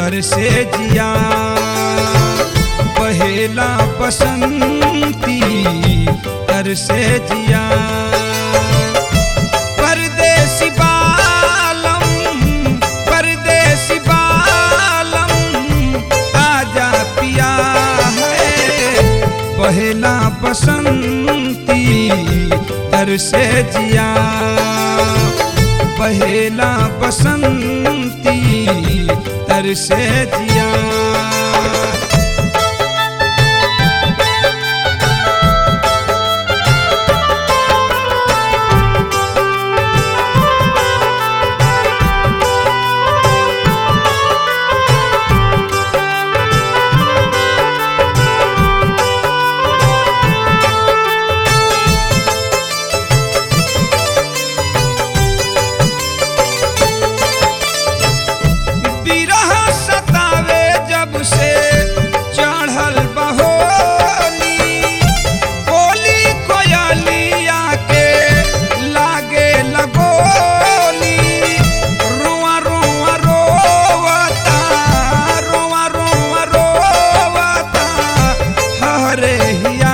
तर से जिया पहेला बसंती तर से जिया परदेसी बालम परदेसी बालम आजा पिया है पहला बसंती तर से जिया पहला बसंती तर से जिया बिरह सतावे जब से चढ़ल बहोली बोली कोयलिया के लागे लगोली रुआ रुआ रोवता रुआ रुआ रोवता हरे हिया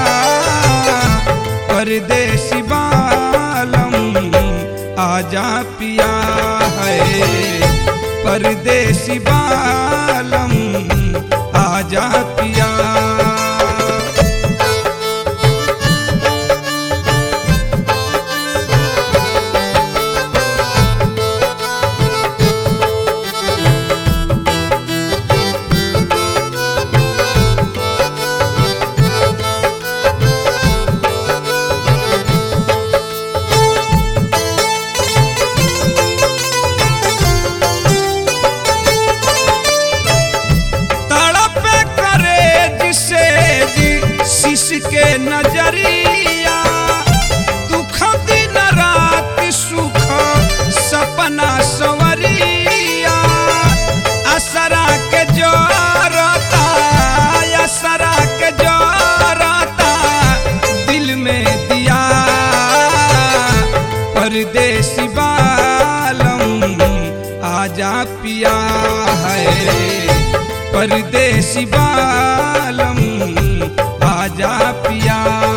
परदेसी बालम आजा पिया है परदेसी बालम आजा पिया तड़प करे जिसे जी शीश के नजरिया दुख दिन रात सुख सपना सवरिया असरा के जोरता असरा के जोरता दिल में दिया परदेसी बालम आजा पिया है परदेसी बालम आजा पिया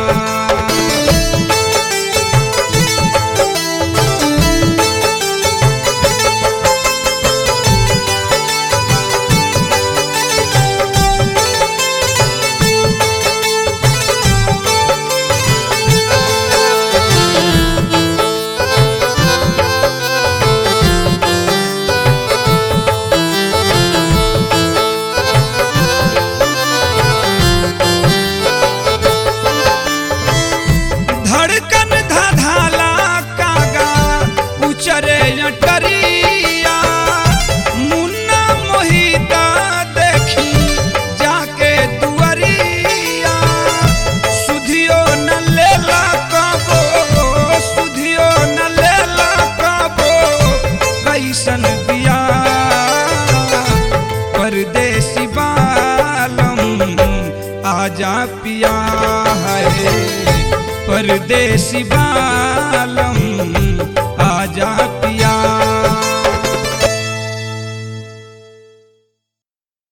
धड़कन धधाला कागा उचरे अटरिया मुन्ना मोहिता देखी जाके दुआरिया सुधियो न लेला कबो सुधियो न लेला कबो कैसन बिया परदेसी बालम आजा पिया है परदेसी बालम आजा पिया